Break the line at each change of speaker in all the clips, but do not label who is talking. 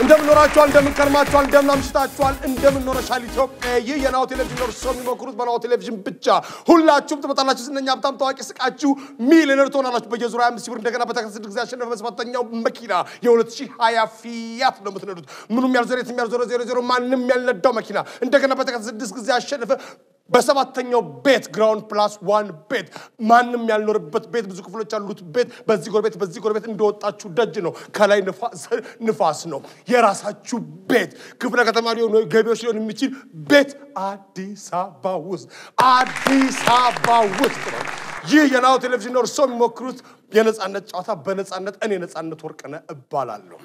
እንደምን ኖራችኋል? እንደምን ከርማችኋል? እንደምን አምሽታችኋል? እንደምን ኖረሻል ኢትዮጵያ? ይህ የናሁ ቴሌቪዥን ነው። እርስዎ የሚሞክሩት በናሁ ቴሌቪዥን ብቻ። ሁላችሁም ትመጣላችሁ። ዝነኛ፣ ሀብታም፣ ታዋቂ ስቃችሁ ሚሊዮነር ትሆናላችሁ። በየዙሪያ አምስት ሺህ ብር እንደገና በተከታታይ ስድስት ጊዜ ያሸነፈ በሰባተኛው መኪና የ2020 ፊያት ነው የምትነዱት። ምኑም ያልዘረ የትም ያልዞረ ዜሮ ዜሮ ማንም ያልነዳው መኪና እንደገና በተከታታይ ስድስት ጊዜ ያሸነፈ በሰባተኛው ቤት ግራውንድ ፕላስ ዋን ቤት ማንም ያልኖርበት ቤት ብዙ ክፍሎች ያሉት ቤት በዚህ ጎረቤት በዚህ ጎረቤት እንደወጣችሁ ደጅ ነው። ከላይ ንፋስ ነው። የራሳችሁ ቤት ክፍለ ከተማ ሊሆን ገቢዎች ሊሆን የሚችል ቤት አዲስ አበባ ውስጥ አዲስ አበባ ውስጥ ነው። ይህ የናሁ ቴሌቪዥን ነው። እርስዎ የሚሞክሩት የነፃነት ጨዋታ በነፃነት እኔ ነፃነት ወርቅነህ እባላለሁ።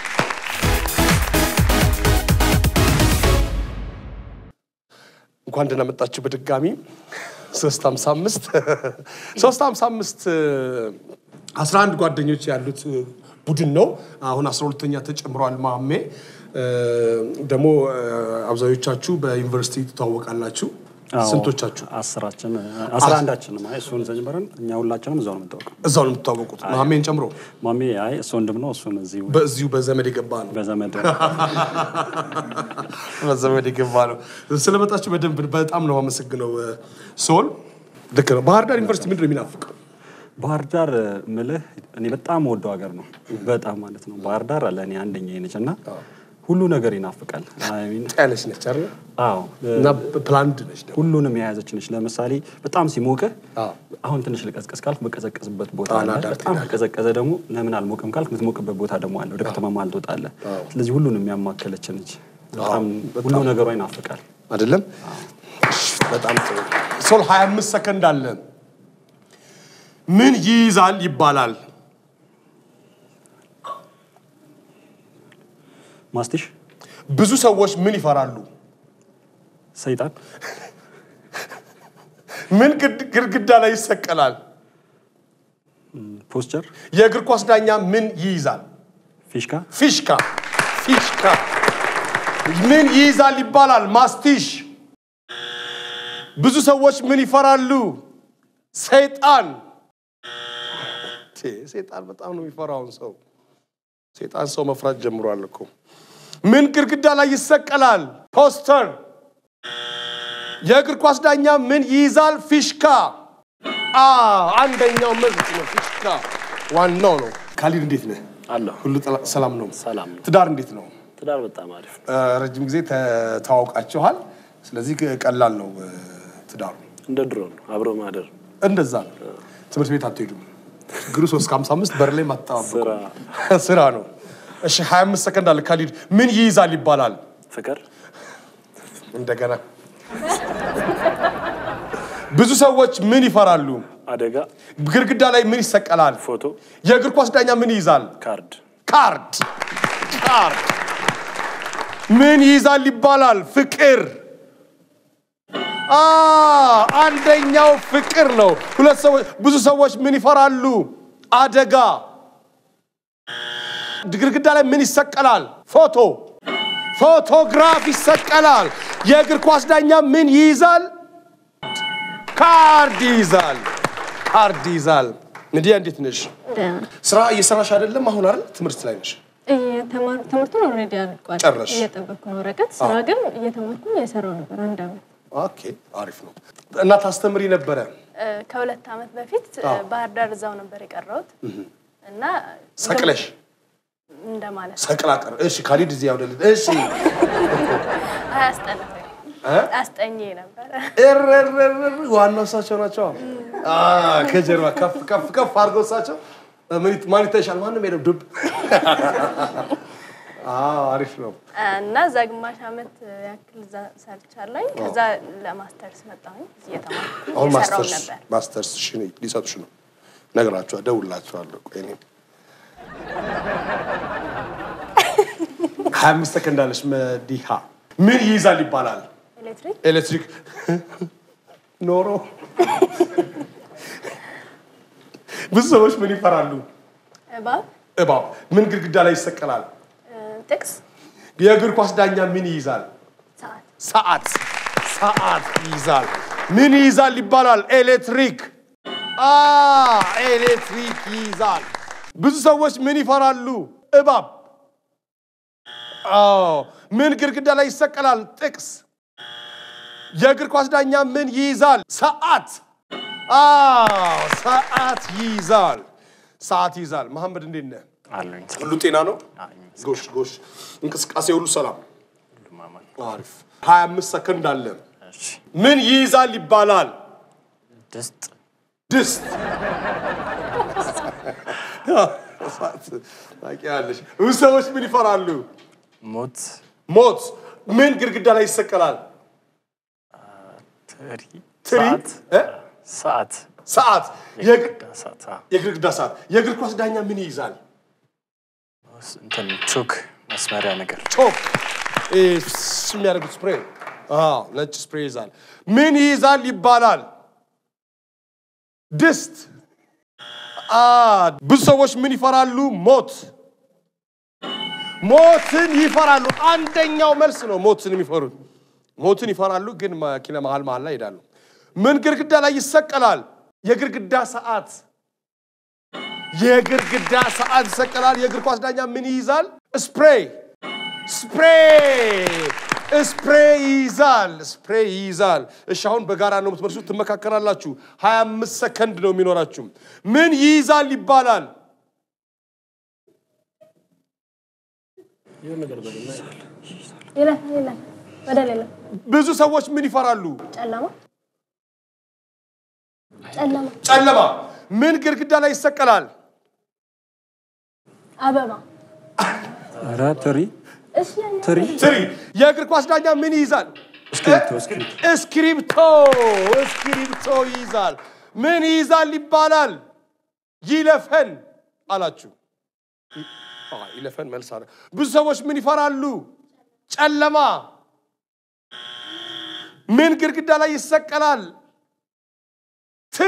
እንኳን ደህና መጣችሁ በድጋሚ ሶስት ሀምሳ አምስት ሶስት ሀምሳ አምስት አስራ አንድ ጓደኞች ያሉት ቡድን ነው። አሁን አስራ ሁለተኛ ተጨምሯል። ማሜ ደግሞ አብዛኞቻችሁ በዩኒቨርሲቲ ትተዋወቃላችሁ። ስንቶቻችሁ?
አስራችን አስራ አንዳችንም አይ እሱን ጀምረን እኛ ሁላችንም እዛው ነው የምንታወቀው።
እዛው ነው የምትታወቁት? ማሜን ጨምሮ
ማሜ አይ እሱ ወንድም ነው። እሱን እዚሁ
በዚሁ በዘመድ የገባ ነው።
በዘመድ
በዘመድ የገባ ነው። ስለመጣችሁ በደንብ በጣም ነው አመሰግነው። ሶል ልክ ነው። ባህር ዳር ዩኒቨርሲቲ ምንድን ነው የሚናፍቀው?
ባህር ዳር ምልህ እኔ በጣም ወደው ሀገር ነው። በጣም ማለት ነው። ባህር ዳር ለእኔ አንደኛ ነች እና ሁሉ ነገር ይናፍቃል። አይ ሚን
ያለች ነች አይደል?
አዎ
እና ፕላንድ ነች ደግሞ
ሁሉንም የያዘች ነች። ለምሳሌ በጣም ሲሞቅህ
አዎ።
አሁን ትንሽ ልቀዝቀዝ ካልክ መቀዘቀዝበት ቦታ
ጣና
አለ።
ዳር
በጣም
ትሄዳለህ።
ከቀዘቀዘ ደግሞ ለምን አልሞቅም ካልክ የምትሞቅበት ቦታ ደግሞ አለ። ወደ ከተማ መሀል ትወጣለህ። ስለዚህ ሁሉንም ያማከለች ነች። በጣም ሁሉ ነገሯ ይናፍቃል።
አይደለም? እሺ፣ በጣም ጥሩ። ሶል 25 ሰከንድ አለ። ምን ይይዛል ይባላል?
ማስቲሽ፣
ብዙ ሰዎች ምን ይፈራሉ?
ሰይጣን፣
ምን ግድ- ግድግዳ ላይ ይሰቀላል?
ፖስቸር፣
የእግር ኳስ ዳኛ ምን ይይዛል?
ፊሽካ፣
ፊሽካ ፊሽካ ምን ይይዛል ይባላል? ማስቲሽ። ብዙ ሰዎች ምን ይፈራሉ? ሰይጣን። ቴ፣ ሰይጣን በጣም ነው የሚፈራውን ሰው። ሰይጣን ሰው መፍራት ጀምሯል እኮ። ምን ግድግዳ ላይ ይሰቀላል? ፖስተር። የእግር ኳስ ዳኛ ምን ይይዛል? ፊሽካ። አ አንደኛው መልስ ነው ፊሽካ። ዋናው ነው። ካሊድ እንዴት ነህ?
አለሁ
ሁሉ ጠላ- ሰላም ነው?
ሰላም ነው።
ትዳር እንዴት ነው?
ትዳር በጣም አሪፍ ነው።
እ፣ ረጅም ጊዜ ተ- ተዋውቃችኋል። ስለዚህ ቅ- ቀላል ነው እ፣ ትዳሩ።
እንደ ድሮ ነው አብሮ ማደር
እንደዛ ነው። ትምህርት ቤት አትሄዱም። ችግሩ ሶስት ከሀምሳ አምስት በር ላይ ማጠባበቁ
ስራ
ስራ ነው። እሺ 25 ሰከንድ አለ። ካሊድ ምን ይይዛል ይባላል?
ፍቅር
እንደገና ብዙ ሰዎች ምን ይፈራሉ?
አደጋ
ግድግዳ ላይ ምን ይሰቀላል?
ፎቶ
የእግር ኳስ ዳኛ ምን ይይዛል?
ካርድ
ካርድ ካርድ ምን ይይዛል ይባላል? ፍቅር። አ አንደኛው ፍቅር ነው። ሁለት ሰዎች ብዙ ሰዎች ምን ይፈራሉ? አደጋ። ግድግዳ ላይ ምን ይሰቀላል? ፎቶ ፎቶግራፍ ይሰቀላል። የእግር ኳስ ዳኛ ምን ይይዛል? ካርድ ይይዛል። ካርድ ይይዛል። እንዲያ እንዴት ነሽ? ስራ እየሰራሽ አይደለም? አሁን አይደል ትምህርት ላይ ነሽ?
እየተማር ትምህርቱን ኦልሬዲ አልቋል።
ጨረስሽ?
እየጠበቅኩ ነው ወረቀት። ስራ ግን እየተማርኩ እየሰራው ነበር አንድ አመት።
ኦኬ አሪፍ ነው። እና ታስተምሪ ነበረ?
ከሁለት ዓመት በፊት
አዎ።
ባህር ዳር እዛው ነበር የቀረሁት እና
ሰቅለሽ
እንደማለት
ሰቅላ ቀር። እሺ ካሊድ እዚህ ያውደል። እሺ
አያስጠላ
እ?
አስጠኜ ነበረ።
እረረረረ ዋናው እሳቸው ናቸው። አ ከጀርባ ከፍ ከፍ ከፍ አድርገው እሳቸው ምን ይት- ማን ይታይሻል? ማንም የለም ዱብ። አዎ አሪፍ ነው።
እና እዛ ግማሽ ዓመት ያክል እዛ ሰርቻለኝ። ከዛ ለማስተርስ መጣሁኝ እዚህ እየተማርኩ
አሁን
እየሰራሁ
ማስተርስ
ነበር።
ማስተርስ እሺ ሊሰጡሽ ነው። ነግራቸዋል፣ ደውላቸዋለሁ። ቆይ እኔ ሀያ አምስት ሰከንድ አለሽ። መዲሃ ምን ይይዛል ይባላል?
ኤሌክትሪክ
ኤሌክትሪክ ኖሮ ብዙ ሰዎች ምን ይፈራሉ?
እባብ
እባብ። ምን ግድግዳ ላይ ይሰቀላል?
እ፣ ጥቅስ
የእግር ኳስ ዳኛ ምን ይይዛል?
ሰዓት
ሰዓት ሰዓት ይይዛል። ምን ይይዛል ይባላል? ኤሌክትሪክ አ ኤሌክትሪክ ይይዛል። ብዙ ሰዎች ምን ይፈራሉ? እባብ አዎ ምን ግድግዳ ላይ ይሰቀላል? ጥቅስ። የእግር ኳስ ዳኛ ምን ይይዛል? ሰዓት። አዎ ሰዓት ይይዛል። ሰዓት ይይዛል። መሐመድ እንዴት ነህ?
አሉኝ
ሁሉ ጤና ነው?
አሉኝ።
ጎሽ ጎሽ። እንቅስቃሴ ሁሉ ሰላም?
ሁሉም አማን።
አሪፍ። 25 ሰከንድ አለ።
እሺ
ምን ይይዛል ይባላል?
ድስት
ድስት። ታውቂያለሽ። ብዙ ሰዎች ምን ይፈራሉ?
ሞት
ሞት። ምን ግድግዳ ላይ ይሰቀላል?
ትሪ
ትሪ?
ሰዓት
እ?
ሰዓት
ሰዓት። የግ-
ሰዓት አዎ።
የግድግዳ ሰዓት። የእግር ኳስ ዳኛ ምን ይይዛል?
እንትን ቾክ መስመሪያ ነገር
ቾክ እ፣ ፍስ የሚያደርጉት ስፕሬይ። አዎ ነጭ ስፕሬይ ይይዛል። ምን ይይዛል ይባላል? ድስት። አ ብዙ ሰዎች ምን ይፈራሉ? ሞት። ሞትን ይፈራሉ። አንደኛው መልስ ነው ሞትን የሚፈሩት። ሞትን ይፈራሉ፣ ግን መኪና መሀል መሀል ላይ ይሄዳሉ። ምን ግድግዳ ላይ ይሰቀላል? የግድግዳ ሰዓት። የግድግዳ ሰዓት ይሰቀላል። የእግር ኳስ ዳኛ ምን ይይዛል? ስፕሬይ ስፕሬይ ስፕሬይ ይይዛል። ስፕሬይ ይይዛል። እሺ አሁን በጋራ ነው የምትመልሱት፣ ትመካከራላችሁ። 25 ሰከንድ ነው የሚኖራችሁ። ምን ይይዛል ይባላል?
ይለፍ ይለፍ ወደ ሌላ
ብዙ ሰዎች ምን ይፈራሉ?
ጨለማ ጨለማ
ጨለማ። ምን ግድግዳ ላይ ይሰቀላል?
አበባ
ኧረ ትሪ
እሺ ያኛ
ትሪ
ትሪ። የእግር ኳስ ዳኛ ምን ይይዛል?
እስክሪብቶ እስክሪብቶ
እስክሪብቶ እስክሪብቶ ይይዛል። ምን ይይዛል ይባላል? ይለፈን አላችሁ። አ፣ ይለፈን መልስ አለ። ብዙ ሰዎች ምን ይፈራሉ? ጨለማ። ምን ግድግዳ ላይ ይሰቀላል? ትሪ።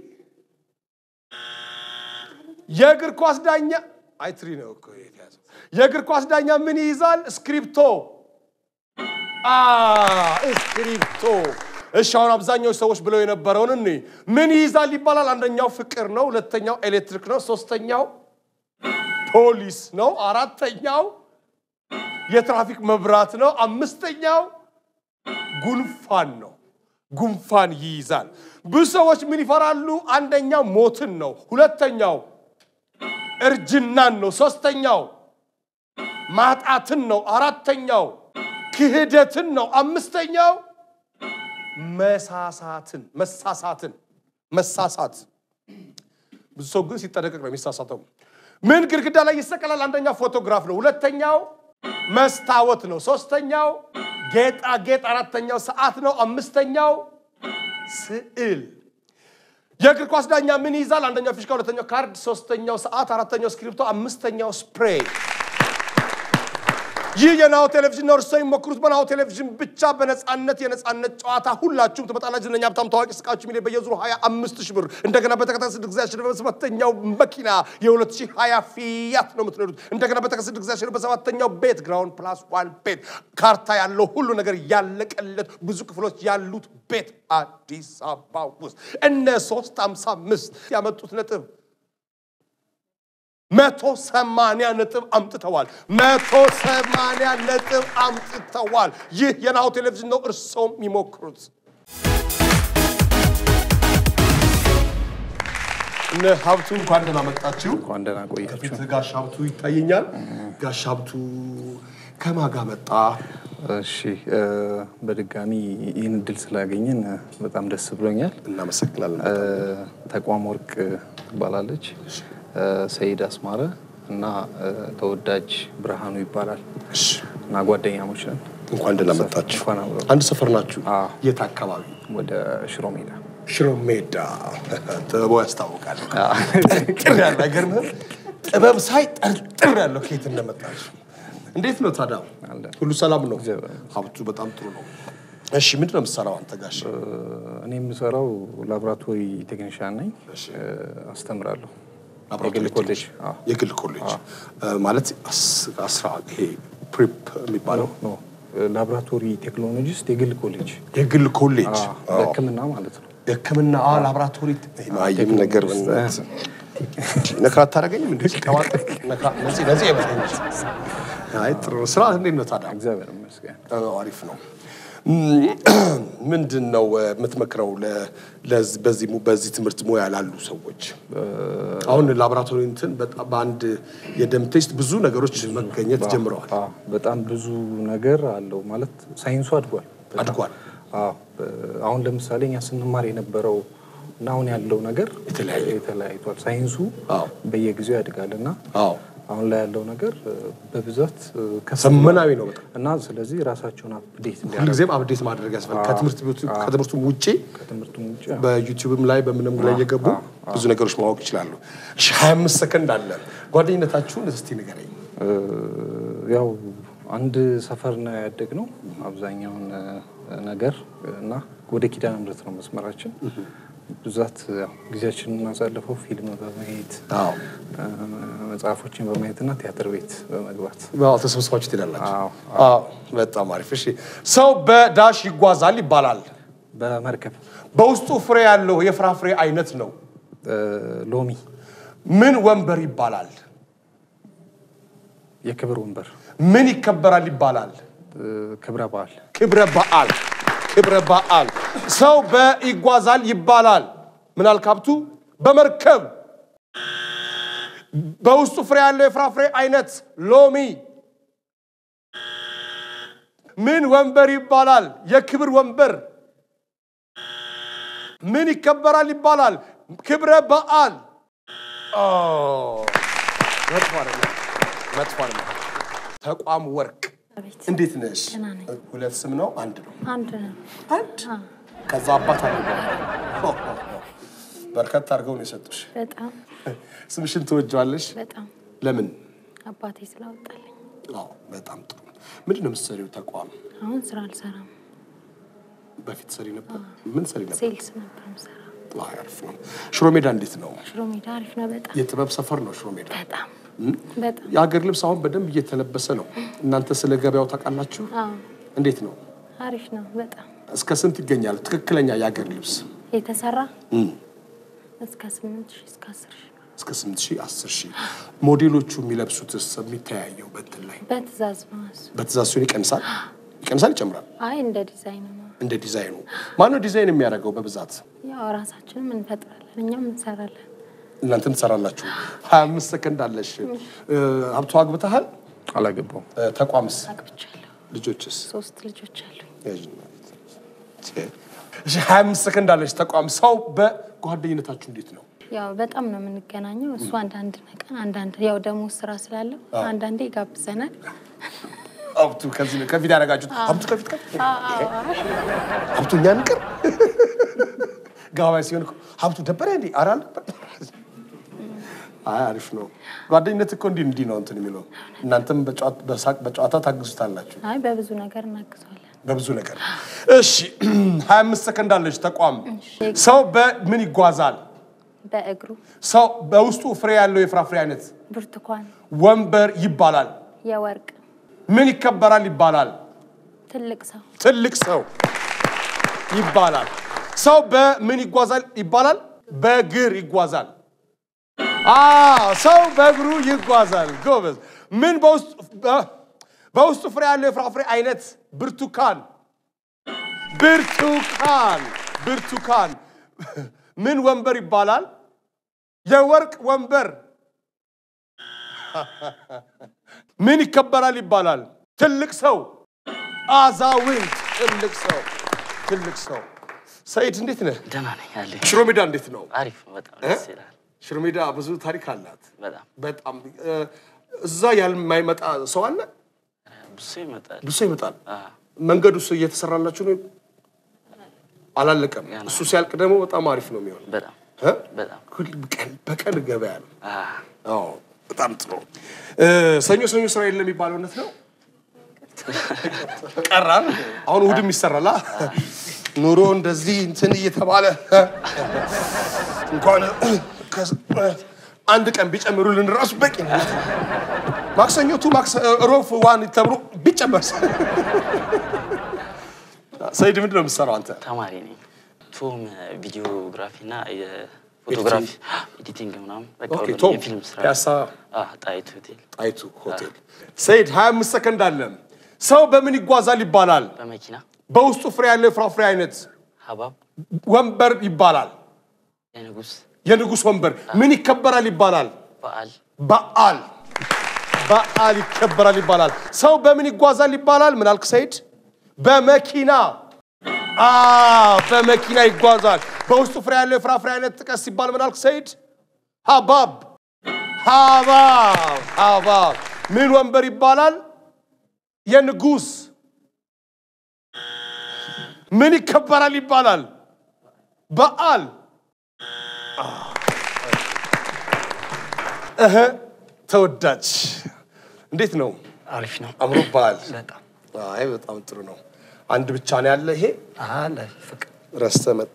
የእግር ኳስ ዳኛ አይ ትሪ ነው እኮ የተያዘው። የእግር ኳስ ዳኛ ምን ይይዛል? እስክሪብቶ አ እስክሪብቶ። እሺ አሁን አብዛኛው ሰዎች ብለው የነበረውን እኔ ምን ይይዛል ይባላል? አንደኛው ፍቅር ነው፣ ሁለተኛው ኤሌክትሪክ ነው፣ ሶስተኛው ፖሊስ ነው፣ አራተኛው የትራፊክ መብራት ነው፣ አምስተኛው ጉንፋን ነው። ጉንፋን ይይዛል። ብዙ ሰዎች ምን ይፈራሉ? አንደኛው ሞትን ነው፣ ሁለተኛው እርጅናን ነው፣ ሶስተኛው ማጣትን ነው፣ አራተኛው ክህደትን ነው፣ አምስተኛው መሳሳትን መሳሳትን መሳሳት። ብዙ ሰው ግን ሲጠነቀቅ ነው የሚሳሳተው። ምን ግድግዳ ላይ ይሰቀላል? አንደኛው ፎቶግራፍ ነው፣ ሁለተኛው መስታወት ነው፣ ሶስተኛው ጌጣጌጥ፣ አራተኛው ሰዓት ነው፣ አምስተኛው ስዕል። የእግር ኳስ ዳኛ ምን ይይዛል? አንደኛው ፊሽካ፣ ሁለተኛው ካርድ፣ ሶስተኛው ሰዓት፣ አራተኛው እስክሪብቶ፣ አምስተኛው ስፕሬይ። ይህ የናሁ ቴሌቪዥን ነው። እርስዎ የሚሞክሩት በናሁ ቴሌቪዥን ብቻ በነፃነት የነፃነት ጨዋታ ሁላችሁም ትመጣላችሁ። ዝነኛ ሀብታም ታዋቂ ስቃችሁ ሚሊዮን በየዙሩ 25 ሺህ ብር እንደገና በተከታታይ ስድስት ጊዜ ያሸነፈ በሰባተኛው መኪና የ2020 ፊያት ነው የምትነዱት። እንደገና በተከታታይ ስድስት ጊዜ ያሸነፈ በሰባተኛው ቤት ግራውንድ ፕላስ ዋን ቤት ካርታ ያለው ሁሉ ነገር ያለቀለት ብዙ ክፍሎች ያሉት ቤት አዲስ አበባ ውስጥ እነ 355 ያመጡት ነጥብ መቶ ሰማንያ ነጥብ አምጥተዋል። መቶ ሰማንያ ነጥብ አምጥተዋል። ይህ የናሁ ቴሌቪዥን ነው። እርሶም ይሞክሩት። እነ ሀብቱ እንኳን ደህና መጣችሁ።
እንኳን ደህና ቆያችሁ።
ከፊት ጋሽ ሀብቱ ይታየኛል። ጋሽ ሀብቱ ከማን ጋር መጣ?
እሺ እ፣ በድጋሚ ይህን እድል ስላገኘን እ፣ በጣም ደስ ብሎኛል።
እናመሰግናለን።
እ፣ ተቋም ወርቅ ትባላለች፣ እ፣ ሰይድ አስማረ እና እ፣ ተወዳጅ ብርሃኑ ይባላል
እሺ፣
እና ጓደኛሞች ነን።
እንኳን ደህና መጣችሁ።
እንኳን አብረን
አንድ ሰፈር ናችሁ?
አዎ።
የት አካባቢ?
ወደ ሽሮ ሜዳ
ሽሮ ሜዳ። ጥበቡ ያስታውቃል። ጥር ያለ አይገርምህም? ጥበብ ሳይ ጠርጥር ያለው ከየት እንደመጣች። እንዴት ነው ታዲያ?
አለን።
ሁሉ ሰላም ነው?
እግዚአብሔር
ሀብቱ በጣም ጥሩ ነው። እሺ ምንድን ነው የምትሰራው አንተ ጋሽ?
እ፣ እኔ የምሰራው ላቦራቶሪ ቴክኒሽያን ነኝ፣ እ፣ አስተምራለሁ። የግል ኮሌጅ አዎ።
የግል ኮሌጅ እ፣ ማለት አስ- አስራ ይሄ ፕሪፕ የሚባለው
ኖ ላቦራቶሪ ቴክኖሎጂስት የግል ኮሌጅ
የግል ኮሌጅ
አዎ፣ በሕክምና ማለት ነው።
የህክምና አ ላቦራቶሪ ማይም ነገር በእናትህ ነካ አታደርገኝም እንዴ? ሲቀባጥር ነካ ነፂ ነፂ የበለኝ አይ ጥሩ ነው። ስራ እንዴት ነው ታዲያ?
እግዚአብሔር ይመስገን።
አዎ፣ አሪፍ ነው። ምንድን ነው እ፣ የምትመክረው ለ- ለዝ- በዚህ mu- በዚህ ትምህርት ሙያ ላሉ ሰዎች? አሁን ላቦራቶሪ እንትን በጣም በአንድ የደም ቴስት ብዙ ነገሮች መገኘት ጀምረዋል፣
አዎ፣ በጣም ብዙ ነገር አለው ማለት ሳይንሱ አድጓል። በጣም።
አድጓል።
አዎ፣ በ- አሁን ለምሳሌ እኛ ስንማር የነበረው እና አሁን ያለው ነገር
የተለያየ ነው።
የተለያይቷል። ሳይንሱ
አዎ።
በየጊዜው ያድጋል እና
አዎ
አሁን ላይ ያለው ነገር እ፣ በብዛት እ፣ ከፍ
ዘመናዊ ነው በጣም
እና ስለዚህ ራሳቸውን አፕዴት እንዲያደርጉ
ሁልጊዜም አብዴት ማድረግ ያስፈልጋል። ከትምህርት ቤቱ ከትምህርቱም ውጪ
ከትምህርቱም ውጭ
በዩቲዩብም ላይ በምንም ላይ እየገቡ ብዙ ነገሮች ማወቅ ይችላሉ። እሺ 25 ሰከንድ አለ። ጓደኝነታችሁን እስቲ ንገረኝ።
እ፣ ያው አንድ ሰፈር ነው ያደግነው አብዛኛውን እ፣ ነገር እና ወደ ኪዳነ ምሕረት ነው መስመራችን። ብዛት ያው ጊዜያችንን የምናሳልፈው ፊልም በማየት
አዎ
እ፣ መጽሐፎችን በማየትና ቲያትር ቤት በመግባት
አዎ ተሰብስባችሁ ትሄዳላችሁ።
አዎ፣
አዎ በጣም አሪፍ። እሺ ሰው በዳሽ ይጓዛል ይባላል።
በመርከብ
በውስጡ ፍሬ ያለው የፍራፍሬ አይነት ነው።
እ፣ ሎሚ
ምን ወንበር ይባላል?
የክብር ወንበር
ምን ይከበራል ይባላል?
እ፣ ክብረ በዓል
ክብረ በዓል ክብረ በዓል። ሰው በይጓዛል ይባላል። ምን አልክ ሀብቱ? በመርከብ በውስጡ ፍሬ ያለው የፍራፍሬ አይነት ሎሚ። ምን ወንበር ይባላል? የክብር ወንበር። ምን ይከበራል ይባላል? ክብረ በዓል። ኦ፣ መጥፎ አይደለም፣ መጥፎ አይደለም። ተቋም ወርቅ
አቤት
እንዴት ነሽ?
ደህና ነኝ።
ሁለት ስም ነው አንድ ነው?
አንድ ነው።
አንድ ከዛ አባት አለ በርከት አድርገው ነው የሰጡሽ።
በጣም
ስምሽን ትወጂዋለሽ?
በጣም
ለምን?
አባቴ ስላወጣልኝ
አዎ በጣም ጥሩ። ምንድን ነው የምትሰሪው ተቋም?
አሁን ስራ አልሰራም።
በፊት ሰሪ ነበር። ምን ሰሪ ነበር?
ሴልስ ነበር ምሰራ።
አይ፣ አሪፍ ነው። ሽሮ ሜዳ እንዴት ነው?
ሽሮ ሜዳ አሪፍ ነው። በጣም
የጥበብ ሰፈር ነው ሽሮ ሜዳ።
በጣም በጣም
የሀገር ልብስ አሁን በደንብ እየተለበሰ ነው። እናንተ ስለ ገበያው ታውቃላችሁ?
አዎ
እንዴት ነው?
አሪፍ ነው። በጣም
እስከ ስንት ይገኛል ትክክለኛ የሀገር ልብስ?
የተሰራ
እም፣
እስከ ስምንት ሺህ እስከ አስር ሺህ
እስከ 8 ሺህ 10 ሺህ ሞዴሎቹ የሚለብሱትስ የሚተያየው በእንትን ላይ
በትእዛዝ ነው እሱ።
በትእዛዝ ሲሆን ይቀንሳል ይቀንሳል ይጨምራል
አይ እንደ ዲዛይን ነው።
እንደ ዲዛይኑ ማነው ዲዛይን የሚያደርገው በብዛት
ያው ራሳችንም እንፈጥራለን እኛም እንሰራለን።
እናንተም ትሰራላችሁ ሀያ አምስት ሰከንድ አለሽ እ፣ ሀብቱ አግብተሃል
አላገባውም።
እ፣ ተቋምስ
አግብቻለሁ።
ልጆችስ
ሶስት ልጆች አሉኝ።
እሺ ሀያ አምስት ሰከንድ አለሽ ተቋም ሰው በጓደኝነታችሁ እንዴት ነው
ያው በጣም ነው የምንገናኘው። እሱ አንዳንድ ቀን አንዳንድ ያው ደግሞ ስራ ስላለው አንዳንዴ ይጋብዘናል።
ሀብቱ ከዚህ ነው ከፊት ያደረጋችሁት ሀብቱ ከፊት ከፊት ሀብቱ እኛ ንቅር ጋባይ ሲሆን እኮ ሀብቱ ደበረ እንዲ ኧረ አልነበረ አይ አሪፍ ነው ጓደኝነት እኮ እንዲህ እንዲህ ነው እንትን የሚለው እናንተም በጨዋታ- በሳቅ በጨዋታ ታግዙታላችሁ
አይ በብዙ ነገር እናግዘዋለን።
በብዙ ነገር እሺ ሀያ አምስት ሰከንድ አለች ተቋም ሰው በምን ይጓዛል
በእግሩ
ሰው በውስጡ ፍሬ ያለው የፍራፍሬ አይነት
ብርቱካን፣
ወንበር ይባላል
የወርቅ
ምን ይከበራል ይባላል
ትልቅ ሰው
ትልቅ ሰው ይባላል ሰው በምን ይጓዛል ይባላል በእግር ይጓዛል አ ሰው በእግሩ ይጓዛል ጎበዝ ምን በውስጡ በ- በውስጡ ፍሬ ያለው የፍራፍሬ አይነት ብርቱካን ብርቱካን ብርቱካን ምን ወንበር ይባላል የወርቅ ወንበር ምን ይከበራል ይባላል ትልቅ ሰው አዛውንት ትልቅ ሰው ትልቅ ሰው ሰይድ እንዴት ነህ
ደህና ነኝ አለ
ሽሮ ሜዳ እንዴት ነው
አሪፍ በጣም ደስ ይላል።
ሽሮ ሜዳ ብዙ ታሪክ አላት
በጣም
በጣም እ፣ እዛ ያልማይመጣ ሰው አለ
ብዙ ይመጣል።
ብዙ ሰው ይመጣል
አ፣
መንገዱ እሱ እየተሰራላችሁ ነው አላለቀም
ገና።
እሱ ሲያልቅ ደግሞ በጣም አሪፍ ነው የሚሆን
በጣም በጣም
ሁል ቀን በቀን ገበያ ነው
አ፣
አዎ በጣም ጥሩ እ፣ ሰኞ ሰኞ ስራ የለም የሚባለው እውነት ነው ቀራል አሁን እሑድም ይሰራላ ኑሮ እንደዚህ እንትን እየተባለ እንኳን ከ- አንድ ቀን ቢጨምሩልን ራሱ በቂ ነው ማክሰኞቱ ማክሰ- ሮብ ዋን ተብሎ ቢጨመር ሰይድ ምንድን ነው የምትሰራው አንተ
ተማሪ ነኝ። ቶም ቪዲዮግራፊ እና ፎቶግራፊ፣ ኤዲቲንግ ምናምን በቃ
ኦኬ፣
ሁሉም
ቶም
የፊልም ስራ
ፒያሳ
አ፣ ጣይቱ ሆቴል
ጣይቱ ሆቴል። ሰይድ 25 ሰከንድ አለ። ሰው በምን ይጓዛል ይባላል?
በመኪና
በውስጡ ፍሬ ያለው የፍራፍሬ አይነት
ሀባብ
ወንበር ይባላል።
የንጉስ
የንጉሥ ወንበር ምን ይከበራል ይባላል?
በዓል
በዓል በዓል ይከበራል ይባላል። ሰው በምን ይጓዛል ይባላል? ምን አልክ ሰይድ? በመኪና አ በመኪና ይጓዛል። በውስጡ ፍሬ ያለው የፍራፍሬ አይነት ጥቀስ ሲባል ምን አልክ ሰይድ? ሀባብ ሀባብ ሀባብ ምን ወንበር ይባላል? የንጉሥ ምን ይከበራል ይባላል? በዓል እህ ተወዳጅ እንዴት ነው?
አሪፍ ነው።
አምሮብሃል?
በጣም
አይ በጣም ጥሩ ነው። አንድ ብቻ ነው ያለ። ይሄ
አለ ፍቅር
ረስተህ መጣ።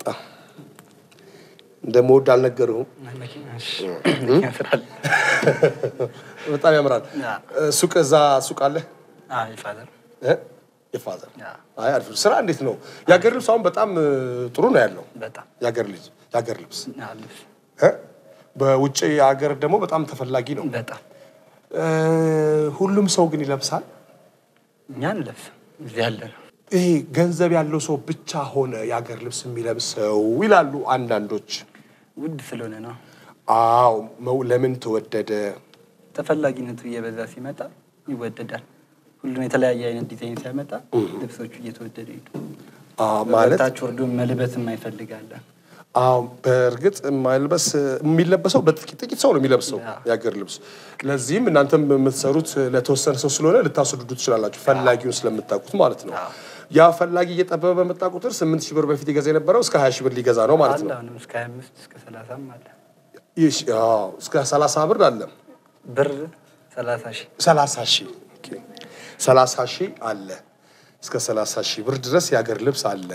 እንደምወድ አልነገርሁም።
መኪና እሺ፣ መኪና ስላለ
በጣም ያምራል።
ያ።
ሱቅ እዛ ሱቅ አለ
አይ ፋዘር
እ? የፋዘር
ያ።
አይ አሪፍ ነው። ስራ እንዴት ነው? የሀገር ልብስ አሁን በጣም እ, ጥሩ ነው ያለው።
በጣም
የሀገር ልጅ የሀገር ልብስ
አለ
እ? በውጭ ሀገር ደግሞ በጣም ተፈላጊ ነው።
በጣም
እ, ሁሉም ሰው ግን ይለብሳል።
እኛን ለብስ እዚህ ያለ ነው።
ይሄ ገንዘብ ያለው ሰው ብቻ ሆነ የሀገር ልብስ የሚለብሰው ይላሉ አንዳንዶች።
ውድ ስለሆነ ነው።
አዎ መው ለምን ተወደደ?
ተፈላጊነቱ እየበዛ ሲመጣ ይወደዳል። ሁሉም የተለያየ አይነት ዲዛይን ሲያመጣ ልብሶቹ እየተወደዱ ሄዱ።
አዎ ማለት
ታች ወርዶ መልበስ የማይፈልጋለ
አዎ በእርግጥ ማልበስ የሚለበሰው በጥቂት ጥቂት ሰው ነው የሚለብሰው
አዎ።
የሀገር ልብስ። ለዚህም እናንተም የምትሰሩት ለተወሰነ ሰው ስለሆነ ልታስወድዱ ትችላላችሁ፣ ፈላጊውን ስለምታውቁት ማለት ነው። ያ ፈላጊ እየጠበበ በመጣ ቁጥር ስምንት ሺህ ብር በፊት ይገዛ የነበረው እስከ ሀያ ሺህ ብር ሊገዛ ነው ማለት
አለ
ነው።
አሁንም እስከ 25 እስከ 30 አለ
ይህ አዎ፣ እስከ ሰላሳ ብር አለ
ብር 30 ሺህ
ሰላሳ ሺህ ኦኬ። ሰላሳ ሺህ አለ እስከ ሰላሳ ሺህ ብር ድረስ የሀገር ልብስ አለ።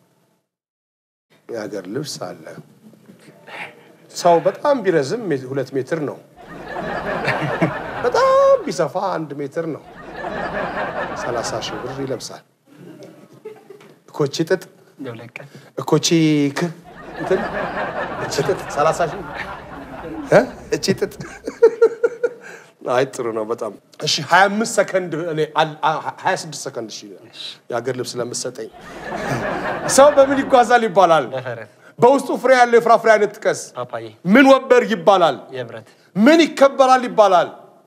የሀገር ልብስ አለ። ሰው በጣም ቢረዝም ሜ- ሁለት ሜትር ነው። በጣም ቢሰፋ አንድ ሜትር ነው። ሰላሳ ሺህ ብር ይለብሳል። እኮቺ ጥጥ
የሁለት ቀን
እኮቺ ክ እንትን እቺ ጥጥ ሰላሳ ሺህ እ? እቺ ጥጥ አይ ጥሩ ነው በጣም እሺ 25 ሰከንድ እኔ አል- አ- 26 ሰከንድ እሺ የሀገር ልብስ ለምትሰጠኝ ሰው በምን ይጓዛል ይባላል
በፈረስ
በውስጡ ፍሬ ያለው የፍራፍሬ አይነት ጥቀስ
ፓፓዬ
ምን ወንበር ይባላል
የብረት
ምን ይከበራል ይባላል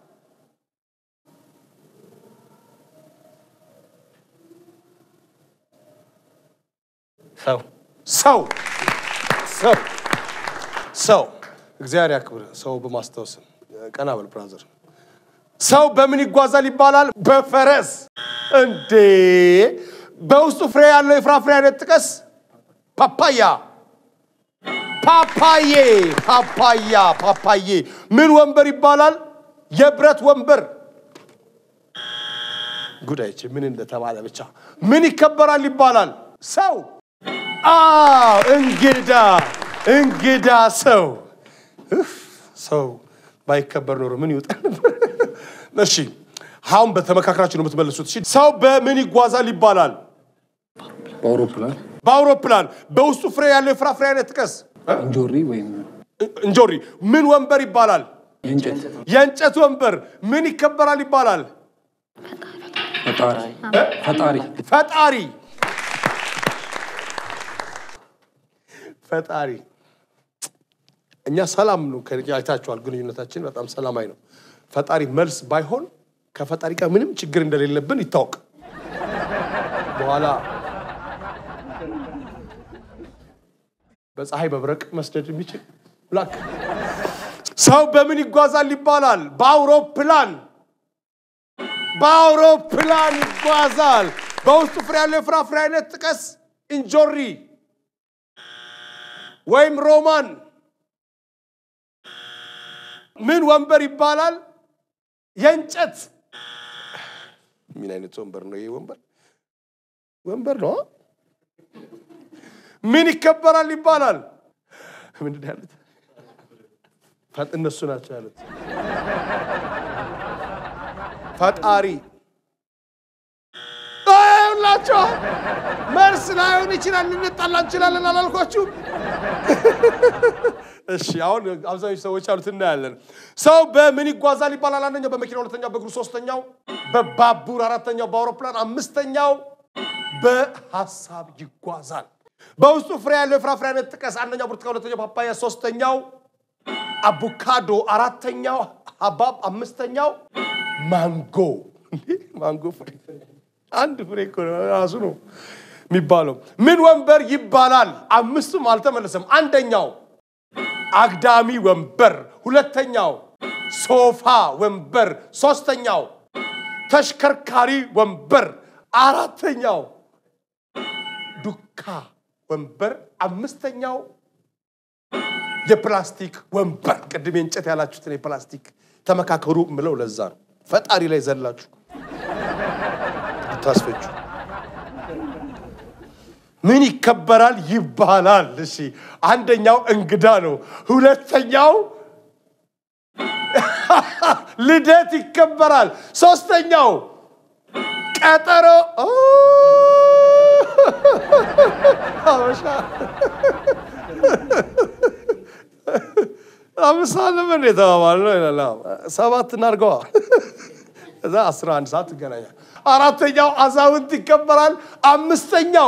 ሰው
ሰው ሰው ሰው እግዚአብሔር ያክብር ሰው በማስታወስ ቀና በል ብራዘር ሰው በምን ይጓዛል ይባላል በፈረስ እንዴ በውስጡ ፍሬ ያለው የፍራፍሬ አይነት ጥቀስ ፓፓያ ፓፓዬ ፓፓያ ፓፓዬ ምን ወንበር ይባላል የብረት ወንበር ጉዳይች ምን እንደተባለ ብቻ ምን ይከበራል ይባላል ሰው አዎ እንግዳ እንግዳ ሰው እፍ፣ ሰው ባይከበር ኖሮ ምን ይወጣ ነበር? እሺ አሁን በተመካከራችሁ ነው የምትመልሱት። እሺ ሰው በምን ይጓዛል ይባላል?
በአውሮፕላን
በአውሮፕላን በውስጡ ፍሬ ያለው የፍራፍሬ አይነት ጥቀስ።
እንጆሪ ወይም
እ- እንጆሪ ምን ወንበር ይባላል?
የእንጨት
የእንጨት ወንበር ምን ይከበራል ይባላል?
ፈጣሪ ፈጣሪ
ፈጣሪ ፈጣሪ እኛ ሰላም ነው ከ- አይታችኋል። ግንኙነታችን በጣም ሰላማዊ ነው። ፈጣሪ መልስ ባይሆን ከፈጣሪ ጋር ምንም ችግር እንደሌለብን ይታወቅ። በኋላ በፀሐይ መብረቅ መስደድ የሚችል ላክ ሰው በምን ይጓዛል ይባላል? በአውሮፕላን በአውሮፕላን ይጓዛል። በውስጡ ፍሬ ያለው የፍራፍሬ አይነት ጥቀስ። እንጆሪ ወይም ሮማን። ምን ወንበር ይባላል? የእንጨት። ምን አይነት ወንበር ነው ይሄ? ወንበር ወንበር ነው። ምን ይከበራል ይባላል? ምንድን ነው ያሉት? ፈ- እነሱ ናቸው ያሉት። ፈጣሪ ሁላቸው መልስ ላይሆን ይችላል። ልንጣላ እንችላለን አላልኳችሁም? እሺ አሁን አብዛኞቹ ሰዎች አሉት እናያለን። ሰው በምን ይጓዛል ይባላል? አንደኛው በመኪና፣ ሁለተኛው በእግሩ፣ ሶስተኛው በባቡር፣ አራተኛው በአውሮፕላን፣ አምስተኛው በሀሳብ ይጓዛል። በውስጡ ፍሬ ያለው የፍራፍሬ አይነት ጥቀስ። አንደኛው ብርቱካን፣ ሁለተኛው ፓፓያ፣ ሶስተኛው አቮካዶ፣ አራተኛው ሀባብ፣ አምስተኛው ማንጎ። እንዴ ማንጎ ፍሬ አንድ ፍሬ እኮ ነው ራሱ ነው የሚባለው። ምን ወንበር ይባላል? አምስቱም አልተመለሰም። አንደኛው አግዳሚ ወንበር፣ ሁለተኛው ሶፋ ወንበር፣ ሶስተኛው ተሽከርካሪ ወንበር፣ አራተኛው ዱካ ወንበር፣ አምስተኛው የፕላስቲክ ወንበር። ቅድም የእንጨት ያላችሁትን የፕላስቲክ ተመካከሩ ምለው ለዛ ነው። ፈጣሪ ላይ ዘላችሁ ታስፈጁ ምን ይከበራል ይባላል? እሺ አንደኛው እንግዳ ነው። ሁለተኛው ልደት ይከበራል። ሶስተኛው ቀጠሮ ኦ! አበሻ አምስት ሰዓት ነበር እንደ የተባባልነው ይላል። አዎ፣ ሰባት እናድርገዋ እዛ አስራ አንድ ሰዓት ትገናኛል። አራተኛው አዛውንት ይከበራል። አምስተኛው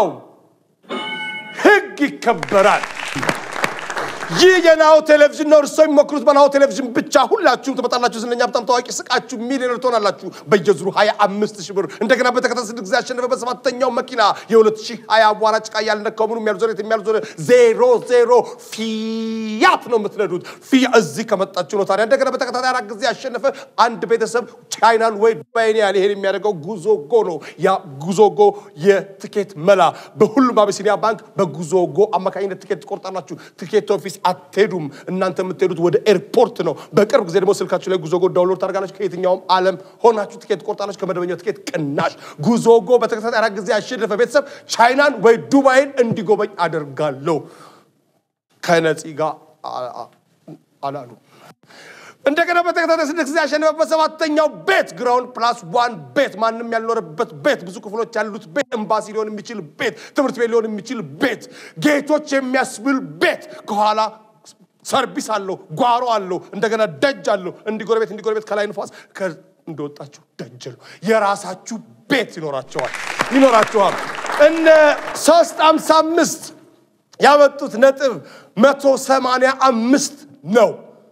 ህግ ይከበራል። ይህ የናሁ ቴሌቪዥን ነው። እርሶ የሚሞክሩት በናሁ ቴሌቪዥን ብቻ። ሁላችሁም ትመጣላችሁ። ዝነኛ በጣም ታዋቂ ስቃችሁ ሚሊዮነር ትሆናላችሁ። በየዙሩ 25 ሺህ ብር እንደገና በተከታታይ ስድስት ጊዜ ያሸነፈ በሰባተኛው መኪና የ2020 አቧራ ጭቃ ያልነካው ምኑ የሚያልዞረ የሚያልዞረ ዜሮ ዜሮ ፊያት ነው የምትነዱት። ፊያ እዚህ ከመጣችሁ ነው። ታዲያ እንደገና በተከታታይ አራት ጊዜ ያሸነፈ አንድ ቤተሰብ ቻይናን ወይ ዱባይን ያህል ይሄን የሚያደርገው ጉዞጎ ነው። ያ ጉዞጎ የትኬት መላ በሁሉም አቢሲኒያ ባንክ በጉዞጎ አማካኝነት ትኬት ትቆርጣላችሁ። ትኬት ኦፊስ አትሄዱም። እናንተ የምትሄዱት ወደ ኤርፖርት ነው። በቅርብ ጊዜ ደግሞ ስልካችሁ ላይ ጉዞጎ ዳውንሎድ ታደርጋላችሁ። ከየትኛውም ዓለም ሆናችሁ ትኬት ትቆርጣላችሁ። ከመደበኛው ትኬት ቅናሽ። ጉዞጎ በተከታታይ አራት ጊዜ ያሸነፈ ቤተሰብ ቻይናን ወይ ዱባይን እንዲጎበኝ አደርጋለሁ ከነፂ ጋር አ- አ- አላሉ። እንደገና በተከታታይ ስድስት ጊዜ ያሸነፈበት ሰባተኛው ቤት ግራውንድ ፕላስ ዋን ቤት ማንም ያልኖረበት ቤት ብዙ ክፍሎች ያሉት ቤት ኤምባሲ ሊሆን የሚችል ቤት ትምህርት ቤት ሊሆን የሚችል ቤት ጌቶች የሚያስብል ቤት ከኋላ ሰርቪስ አለው ጓሮ አለው እንደገና ደጅ አለው እንዲጎረቤት እንዲጎረቤት ከላይ ንፋስ ከ- እንደወጣችሁ ደጅ ነው የራሳችሁ ቤት ይኖራቸዋል ይኖራቸዋል እነ ሶስት አምሳ አምስት ያመጡት ነጥብ መቶ ሰማንያ አምስት ነው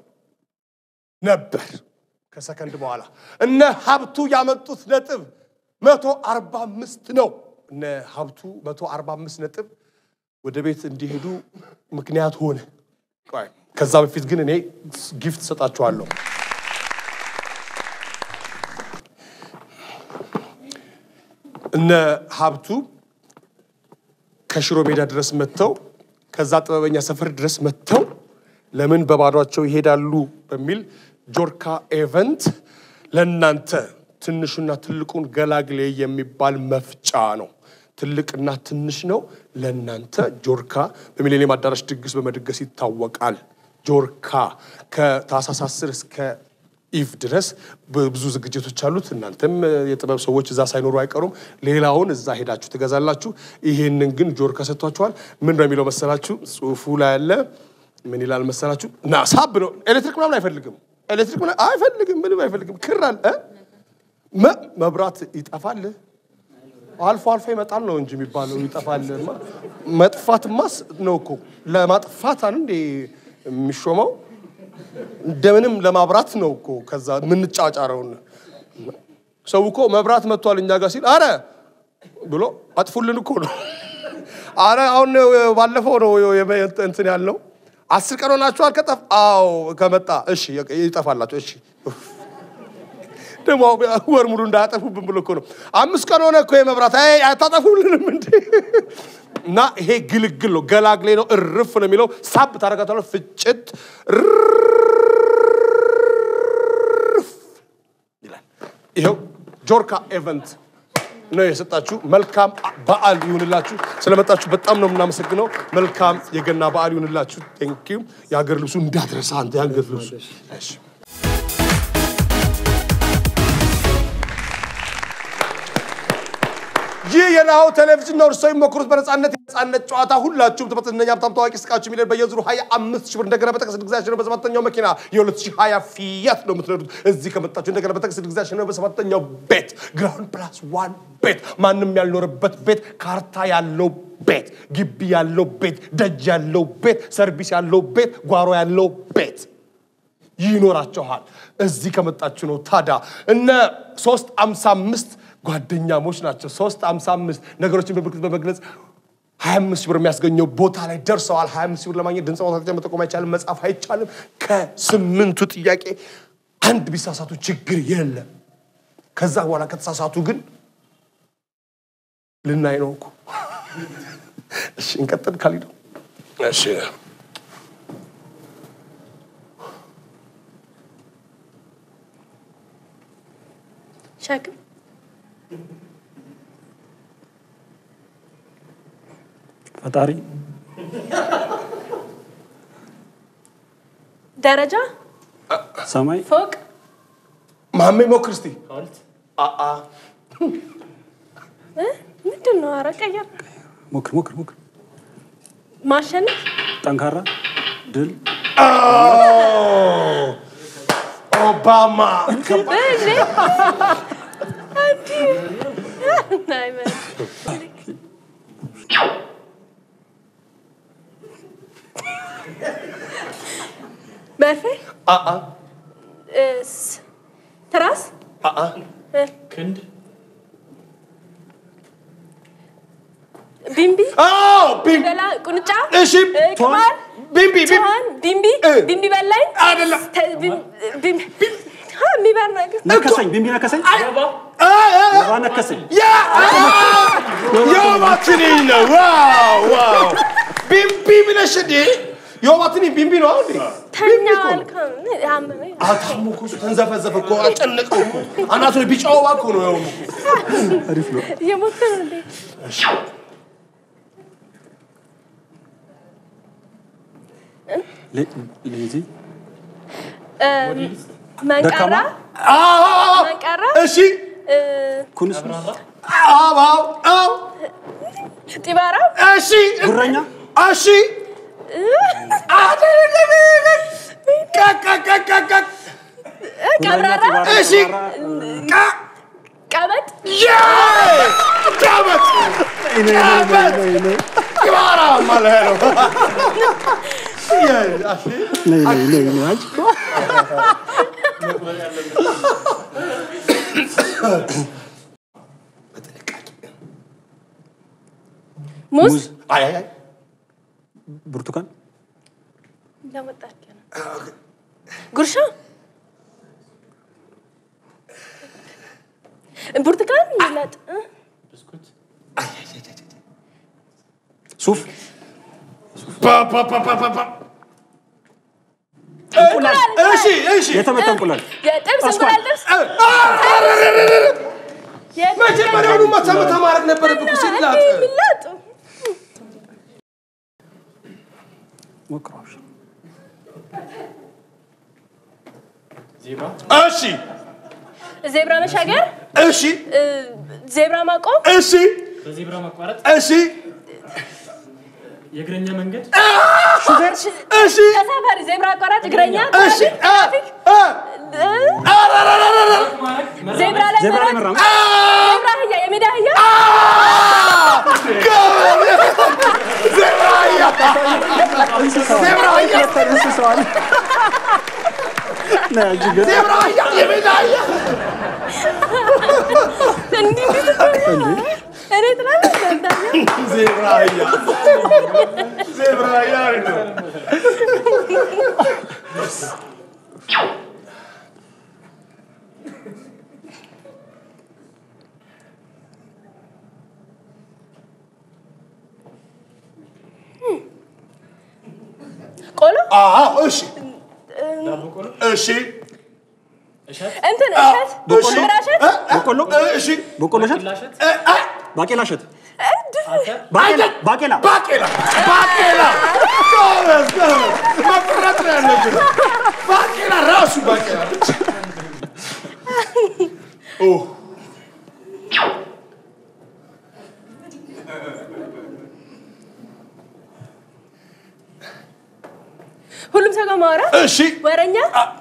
ነበር ከሰከንድ በኋላ እነ ሀብቱ ያመጡት ነጥብ መቶ አርባ አምስት ነው። እነ ሀብቱ መቶ አርባ አምስት ነጥብ ወደ ቤት እንዲሄዱ ምክንያት ሆነ። ቆይ ከዛ በፊት ግን እኔ ጊፍት ሰጣችኋለሁ። እነ ሀብቱ ከሽሮ ሜዳ ድረስ መጥተው ከዛ ጥበበኛ ሰፈር ድረስ መጥተው ለምን በባዷቸው ይሄዳሉ በሚል ጆርካ ኤቨንት ለእናንተ ትንሹና ትልቁን ገላግሌ የሚባል መፍጫ ነው። ትልቅና ትንሽ ነው። ለእናንተ ጆርካ በሚሌኒየም አዳራሽ ድግስ በመድገስ ይታወቃል። ጆርካ ከታህሳስ 10 እስከ ኢቭ ድረስ ብዙ ዝግጅቶች አሉት። እናንተም የጥበብ ሰዎች እዛ ሳይኖሩ አይቀሩም። ሌላውን እዛ ሄዳችሁ ትገዛላችሁ። ይሄንን ግን ጆርካ ሰጥቷችኋል። ምን ነው የሚለው መሰላችሁ? ጽሁፉ ላይ ያለ ምን ይላል መሰላችሁ? ና ሳብ ነው። ኤሌክትሪክ ምናምን አይፈልግም። ኤሌክትሪክ ምናምን አይፈልግም። ምንም አይፈልግም። ክር አለ እ? መ- መብራት ይጠፋል። አልፎ አልፎ ይመጣል ነው እንጂ የሚባለው ይጠፋል። መጥፋትማስ ነው እኮ ለማጥፋት አን እንዴ የሚሾመው እንደምንም ለማብራት ነው እኮ ከዛ የምንጫጫረውን ሰው እኮ መብራት መጥቷል እኛ ጋር ሲል አረ ብሎ አጥፉልን እኮ ነው። አረ አሁን ነው ባለፈው ነው የመ- እንትን ያልነው አስር ቀን ሆናችኋል ከጠፍ አዎ ከመጣ እሺ ይጠፋላችሁ እሺ ደግሞ ወር ሙሉ እንዳያጠፉብን ብሎ እኮ ነው። አምስት ቀን ሆነ እኮ የመብራት አይ አታጠፉልንም እንዴ? እና ይሄ ግልግል ነው፣ ገላግሌ ነው፣ እርፍ ነው የሚለው ሳብ ታደርጋታለህ፣ ፍጭት እርፍ ይላል። ይኸው ጆርካ ኤቨንት ነው የሰጣችሁ። መልካም በዓል ይሁንላችሁ። ስለመጣችሁ በጣም ነው የምናመሰግነው። መልካም የገና በዓል ይሁንላችሁ። ቴንኪው። የሀገር ልብሱ እንዳትረሳ አንተ የሀገር ልብሱ እሺ። ይህ የናሁ ቴሌቪዥን ነው። እርስዎ የሚሞክሩት በነፃነት የነፃነት ጨዋታ ሁላችሁም ትመጥነኛ ሀብታም ታዋቂ ስቃችሁ ሚሊዮን በየዙሩ ሀያ አምስት ሺህ ብር እንደገና በጠቅስ ድግዛ ነው በሰባተኛው መኪና የሁለት ሺህ ሀያ ፊያት ነው የምትነዱት። እዚህ ከመጣችሁ እንደገና በጠቅስ ድግዛ ነው በሰባተኛው ቤት ግራውንድ ፕላስ ዋን ቤት ማንም ያልኖረበት ቤት ካርታ ያለው ቤት ግቢ ያለው ቤት ደጅ ያለው ቤት ሰርቪስ ያለው ቤት ጓሮ ያለው ቤት ይኖራቸዋል። እዚህ ከመጣችሁ ነው። ታዲያ እነ ሶስት አምሳ አምስት ጓደኛሞች ናቸው። ሶስት አምሳ አምስት ነገሮችን በምልክት በመግለጽ ሀያ አምስት ሺህ ብር የሚያስገኘው ቦታ ላይ ደርሰዋል። ሀያ አምስት ሺህ ብር ለማግኘት ድምፅ ማውጣት መጠቆም አይቻልም፣ መጻፍ አይቻልም። ከስምንቱ ጥያቄ አንድ ቢሳሳቱ ችግር የለም። ከዛ በኋላ ከተሳሳቱ ግን ልናይ ነው እኮ። እሺ እንቀጥል። ካሊዶ እሺ
ሸክም
ፈጣሪ
ደረጃ
ሰማይ
ፎቅ
ማሜ ሞክር እስቲ። አአ
እ? ምንድን ነው? ኧረ ቀየር
ሞክር ሞክር ሞክር
ማሸነፍ
ጠንካራ ድል
ኦባማ
እንዴ? እንዲህ አይመ- መርፌ
አአ
እስ- ትራስ
አአ
እ፣
ክንድ
ቢምቢ
አዎ ቢም
በላ ቁንጫ
እሺ
እ፣ ቅማል
ቢምቢ ቢም
ጭሃን ቢምቢ
እ።
ቢምቢ በላኝ
አይደለም።
ተ- ቢም- ቢም- ሀ፣ የሚበር ነገር
ነከሰኝ ቢምቢ ነከሰኝ
አ አ
ወባ ነከሰኝ
ያ የወባ ትንኝ ነው። ዋው ዋው ቢምቢ ብለሽ እንዴ የወባ ትንኝ ቢምቢ ነው እንዴ?
ተኛ አልከም አመመኝ
አታሙ እኮ እሱ ተንዘፈዘፈ እኮ አጨነቀው እኮ አናቱ ላይ ቢጫ ወባ እኮ ነው ያው
እየሞከረ እንዴ
ሌ- ሌዚ
እ፣ መንቀራ
አዎ
መንቀራ
እሺ
እ፣
ኩንስ
አዎ አዎ አዎ
ጢባራ
እሺ
ጉረኛ
እሺ ቀቀቀቀቀ
ቀብራራ
እሺ ቀ
ቀበጥ
ያ ዳመት ዳመት ይባራ ማለት ነው ያ እሺ
ሙዝ
አይ አይ አይ
ብርቱካን
ለመጣች ነው ጉርሻ ብርቱካን ይለጥ እ?
ሱፍ
ባ ባ ባ ባ ባ ባ እሺ እሺ
የተመታ እንቁላል
የጥብስ
አስኳል።
እንቁላል ጥብስ የጥብስ
መጀመሪያውኑ መታ መታ ማድረግ ነበረብህ እኮ ሲላጥ
የሚላጥ
ሞክረዋል
እሺ
ዜብራ መሻገር
እሺ
እ፣ ዜብራ ማቆም
እሺ
በዜብራ መቋረጥ
እሺ
የእግረኛ መንገድ
እሺ
ተሳፋሪ ዜብራ አቋራጭ እግረኛ
እሺ
ትራፊክ
አ
እ፣ ዜብራ ላይ
ዜብራ ላይ
መራቅ፣
መራመድ
ዜብራ አህያ የሜዳ አህያ
ዜብራ አህያ ዜብራ አህያ የሜዳ አህያ
እንዲህ እንዲህ እኔ ትላለህ እንዳኛ
ዜብራ አህያ ዜብራ አህያ ነው
ቆሎ
አዎ እሺ እሺ
እንትን እሸት
እሺ
ምራሸት
እ? እ?
በቆሎ
እሺ
በቆሎ እሸት
እ? አ?
ባቄላ እሸት ባቄላ ባቄላ
ባቄላ ባቄላ ጎበዝ ጎበዝ መቁረጥ ነው ያለብን ባቄላ ራሱ ባቄላ ብቻ ኦ
ማውራት፣
እሺ
ወረኛ፣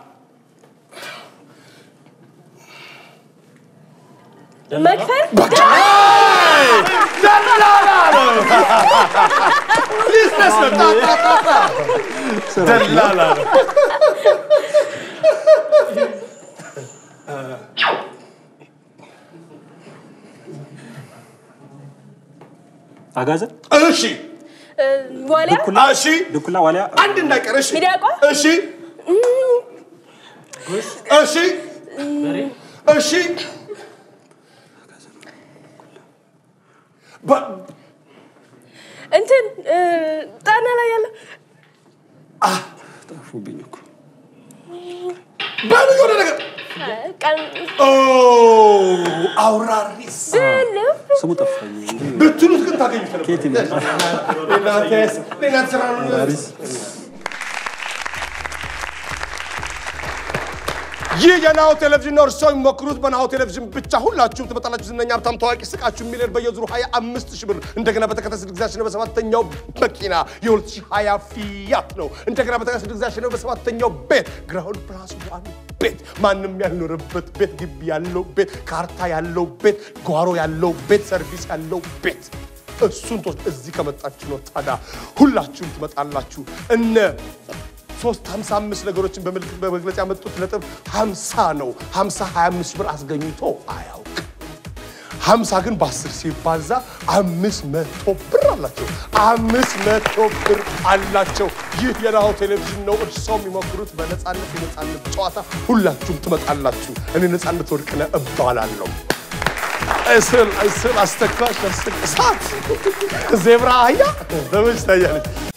መክፈል፣
ደላላ ነው። ቢዝነስ ነው። ጣ ጣ ጣ ጣ። ደላላ ነው።
አጋዘን፣
እሺ
እ፣ ዋሊያ፣
እሺ
ድኩላ፣ ዋሊያ፣
አንድ እንዳይቀር እሺ
ሚዳቋ፣
እሺ እሺ እሺ በ-
እንትን እ፣ ጣና ላይ ያለ
ጠፉብኝ እኮ
በሉ የሆነ ነገር
ቀን
ኦ አውራሪስ
ልብ
ስሙ ጠፋኝ እንጂ
ብትሉት ግን ታገኙት ነበር።
ከየት ይመጣል?
እናንተስ እናንተ ስራ ነው።
አውራሪስ
ይህ የናሁ ቴሌቪዥን ነው። እርስዎ የሚሞክሩት በናሁ ቴሌቪዥን ብቻ። ሁላችሁም ትመጣላችሁ። ዝነኛ፣ ሀብታም፣ ታዋቂ ስቃችሁ ሚሊዮን በየዙሩ 25 ሺህ ብር እንደገና በተከታታይ ስድስት ጊዜ አሸነፈ በሰባተኛው መኪና የ2020 ፊያት ነው። እንደገና በተከታታይ ስድስት ጊዜ አሸነፈ በሰባተኛው ቤት ግራውንድ ፕላስ ዋን ቤት ማንም ያልኖረበት ቤት፣ ግቢ ያለው ቤት፣ ካርታ ያለው ቤት፣ ጓሮ ያለው ቤት፣ ሰርቪስ ያለው ቤት እሱን ቶ እዚህ ከመጣችሁ ነው። ታዲያ ሁላችሁም ትመጣላችሁ እነ ሶስት ሀምሳ አምስት ነገሮችን በምልክት በመግለጽ ያመጡት ነጥብ ሀምሳ ነው። ሀምሳ ሀያ አምስት ብር አስገኝቶ አያውቅም። ሀምሳ ግን በአስር ሲባዛ አምስት መቶ ብር አላቸው። አምስት መቶ ብር አላቸው። ይህ የናሁ ቴሌቪዥን ነው። እርስዎ የሚሞክሩት በነፃነት የነፃነት ጨዋታ ሁላችሁም ትመጣላችሁ። እኔ ነፃነት ወርቅነህ እባላለሁ። እስል እስል አስተኳሽ እስል እሳት ዜብራ አህያ በመች ታያለች።